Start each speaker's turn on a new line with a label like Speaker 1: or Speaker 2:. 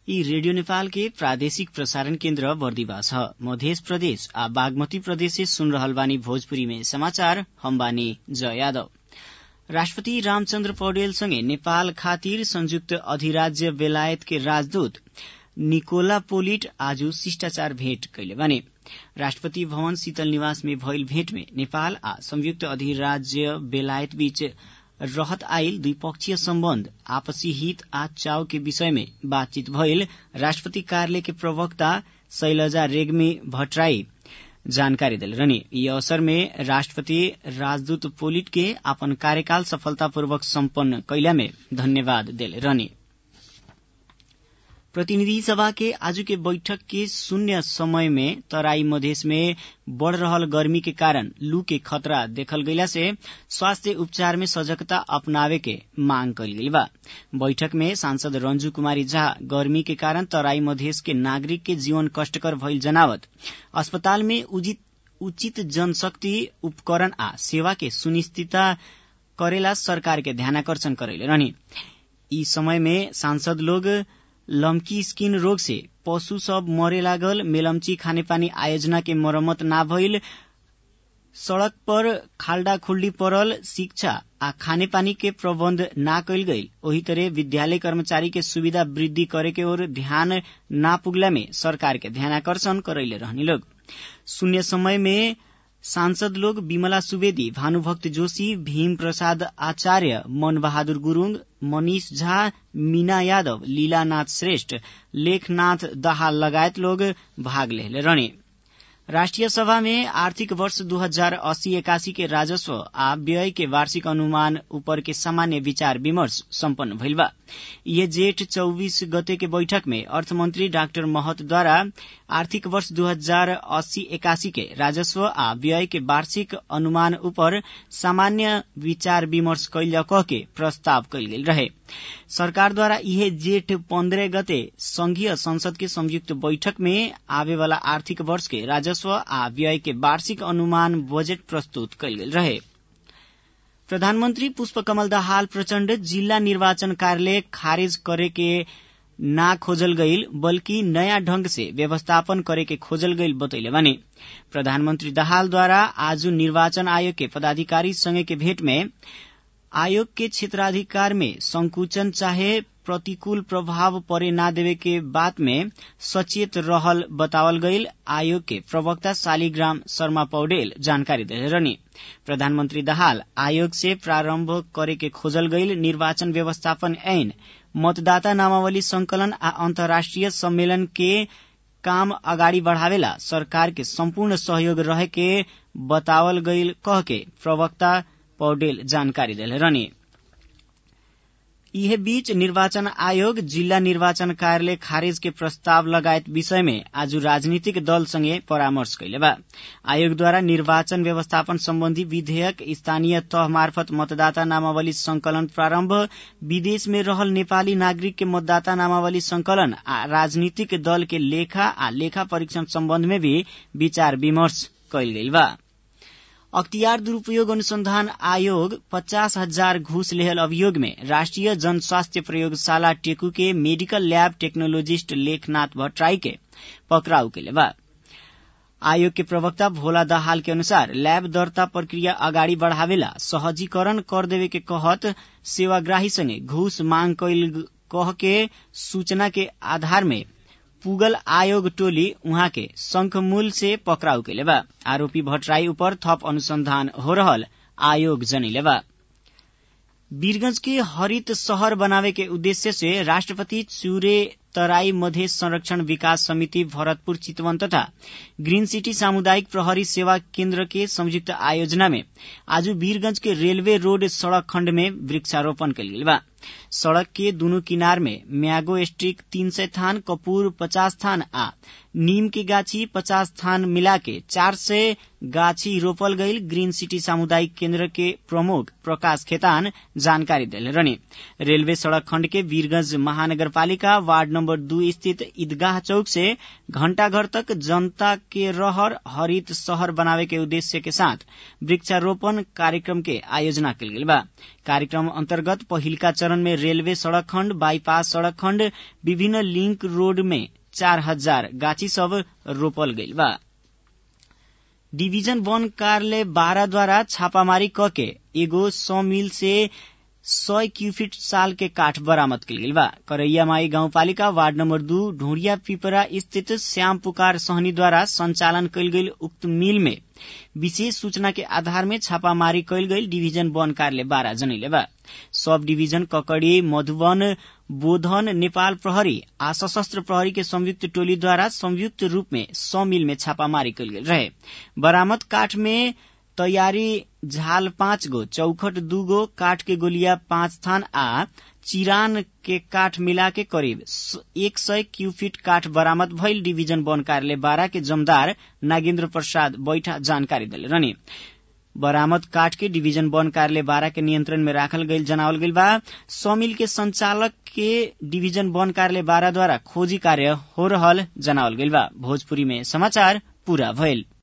Speaker 1: यी रेडियो नेपाल के प्रादेशिक प्रसारण केन्द्र बर्दिवास ह मध्य प्रदेश आ बागमती प्रदेश से सुन रहल बानी भोजपुरी में समाचार हम बानी जय यादव राष्ट्रपति रामचन्द्र पौडेल सँगै नेपाल खातिर संयुक्त अधिराज्य बेलायत के राजदूत निकोला पोलिट आज शिष्टाचार भेट कैले बाने राष्ट्रपति भवन शीतल निवास में भइल भेट में नेपाल आ संयुक्त अधिराज्य बेलायत बीच रहत आइल द्विपक्षीय सम्बन्ध आपसी हित आ चाव के विषय में बातचीत भइल राष्ट्रपति कार्यालय के प्रवक्ता शैलजा रेग्मी भट्टराई जानकारी दिल रहनी यी अवसर में राष्ट्रपति राजदूत पोलिट के अपन कार्यकाल सफलतापूर्वक सम्पन्न कैला में धन्यवाद दिल रहनी प्रतिनिधि सभा के आज के बैठक के शून्य समय में तराई मधेश में बढ़ रहल गर्मी के कारण लू के खतरा देखल गईला से स्वास्थ्य उपचार में सजगता अपनावे के मांग कल गई बा बैठक में सांसद रंजू कुमारी झा गर्मी के कारण तराई मधेश के नागरिक के जीवन कष्टकर भइल जनावत अस्पताल में उचित जनशक्ति उपकरण आ सेवा के सुनिश्चितता करेला सरकार के ध्यानाकर्षण करैले रहनी ई समय में सांसद लोग लम्की स्किन रोग से पशु सब मरे लागल मेलम्ची खानेपानी आयोजना के मरम्मत ना भइल सड़क पर खाल्डा खुल्डी पड़ल शिक्षा आ खानेपानी के प्रबन्ध ना कैल गई ओही तरह विद्यालय कर्मचारी के सुविधा वृद्धि करे के ओर ध्यान ना पुगला में सरकार के ध्यानाकर्षण करैले रहनी लोग शून्य समय में सांसद लोग विमला सुवेदी भानुभक्त जोशी भीम प्रसाद आचार्य मन बहादुर गुरूङ मनिष झा मीना यादव लीलानाथ श्रेष्ठ लेखनाथ दाहाल लगायत लोग भाग लेले रहने राष्ट्रिय सभा में आर्थिक वर्ष दू हजार अस्सी एकासी के राजस्व आ व्यय के वार्षिक अनुमान ऊपर के सामान्य विचार विमर्श सम्पन्न भइल बा ये जेठ चौबीस गते के बैठक में अर्थमन्त्री डाक्टर महतद्वारा आर्थिक वर्ष दू हजार अस्सी एकासी के राजस्व आ व्यय के वार्षिक अनुमान ऊपर सामान्य विचार विमर्श कैल कह के प्रस्ताव कैल गेल रहे सरकारद्वारा इहे जेठ पन्द्रह गते संघीय संसद के संयुक्त बैठक में आवे वाला आर्थिक वर्ष के राजस्व आ व्यय के वार्षिक अनुमान बजेट प्रस्तुत कैल गेल रहे प्रधानमन्त्री पुष्पकमल दाहाल प्रचण्ड जिल्ला निर्वाचन कार्यालय खारेज करे के ना खोजल गईल बल्कि नयाँ ढंग से व्यवस्थापन करे के खोजल गईल बतैले बानी प्रधानमन्त्री दाहालद्वारा आज निर्वाचन आयोग के पदाधिकारी संगे के भेट में आयोग के क्षेत्राधिकार में संकुचन चाहे प्रतिकूल प्रभाव परे ना देवे के बात में सचेत रहल बतावल गईल आयोग के प्रवक्ता शालिग्राम शर्मा पौडेल जानकारी दे रहनी प्रधानमन्त्री दाहाल आयोग से प्रारम्भ करे के खोजल गईल निर्वाचन व्यवस्थापन ऐन मतदाता नामावली संकलन आ अन्तर्राष्ट्रिय सम्मेलन के काम अगाडि बढ़ावेला सरकार के सम्पूर्ण सहयोग रहे के बतावल गईल कह के प्रवक्ता पौडेल जानकारी दिले रहनी यह बीच निर्वाचन आयोग जिल्ला निर्वाचन कार्यालय खारेज के प्रस्ताव लगायत विषय में आज राजनीतिक दल संगे परामर्श कैले बा आयोगद्वारा निर्वाचन व्यवस्थापन सम्बन्धी विधेयक स्थानीय तह मार्फत मतदाता नामावली संकलन प्रारम्भ विदेश में रहल नेपाली नागरिक के मतदाता नामावली संकलन आ राजनीतिक दल के लेखा आ लेखा परीक्षण सम्बन्ध में भी विचार विमर्श कैल गई बा अख्तियार दुरूपयोग अनुसंधान आयोग पचास हजार घूस लेहल अभियोग में राष्ट्रीय जन स्वास्थ्य प्रयोगशाला टेकू के medical lab technologist Lekhnath Bhattarai के पकड़ाउ के बा आयोग के प्रवक्ता भोला दाहाल के अनुसार लैब दर्ता प्रक्रिया अगाडि बढ़ावेला सहजीकरण कर देवे के कहत सेवाग्राही संगे घूस मांग कैल कह के सूचना के आधार में पुगल आयोग टोली उहाँ के शंखमूल से पकड़ाउ के बा आरोपी भट्टराई ऊपर थप अनुसंधान हो रहल आयोग जनिले बा वीरगंज के हरित शहर बनावे के उद्देश्य से राष्ट्रपति चूरे तराई मधेश संरक्षण विकास समिति भरतपुर चितवन तथा ग्रीन सिटी सामुदायिक प्रहरी सेवा केन्द्र के संयुक्त आयोजना में आज वीरगंज के रेलवे रोड सड़क खण्ड में वृक्षारोपण कल गेल बा सड़क के दुनू किनार में म्यागो स्ट्रिक तीन सय थान कपूर पचास थान आ नीम के गाछी पचास थान मिला के चार सय गाछी रोपल गईल ग्रीन सिटी सामुदायिक केन्द्र के प्रमुख प्रकाश खेतान जानकारी दिले रहने रेलवे सड़क खण्ड के वीरगंज महानगरपालिका वार्ड नम्बर दू स्थित ईदगाह चौक से घंटाघर तक जनता के रहर हरित शहर बनावे के उद्देश्य के साथ वृक्षारोपण कार्यक्रम के आयोजना कल गेल बा कार्यक्रम अंतर्गत पहिलका चरण में रेलवे सड़क खण्ड बाईपास सड़क खण्ड विभिन्न लिंक रोड में चार हजार गाछी सब रोपल गइल बा डिवीजन वन कार्यालय बारह द्वारा छापामारी क के एगो सौ मिल से सय क्यूफिट साल के काठ बरामद कल गेल बा करैया माई गाउँपालिका वार्ड नम्बर दू ढोड़िया पिपरा स्थित श्याम पुकार सहनी द्वारा संचालन कयल गेल उक्त मिल में विशेष सूचना के आधार में छापामारी कयल गेल डिवीजन वन कार्यालय बारह जनैले बा सब डिवीजन ककड़ी मधुबन बोधन नेपाल प्रहरी आ सशस्त्र प्रहरी के संयुक्त टोली द्वारा संयुक्त रूप में सौ मिल में छापामारी कयल गेल रहे बरामद काठ में तैयारी झाल पाँच गो चौखट दू गो काठ के गोलिया पाँच थान आ चिरान के काठ मिला के करीब एक सय क्यूफिट काठ बरामद भइल डिवीजन वन कार्यालय बारह के जमदार नागेन्द्र प्रसाद बैठा जानकारी दिले रहने बरामद काठ के डिवीजन वन कार्यालय बारह के नियंत्रण में राखल गईल जनावल गईल बा सौमिल के संचालक के डिवीजन वन कार्यालय बारह द्वारा खोजी कार्य हो रहल जनावल गईल बा भोजपुरी में समाचार पूरा भइल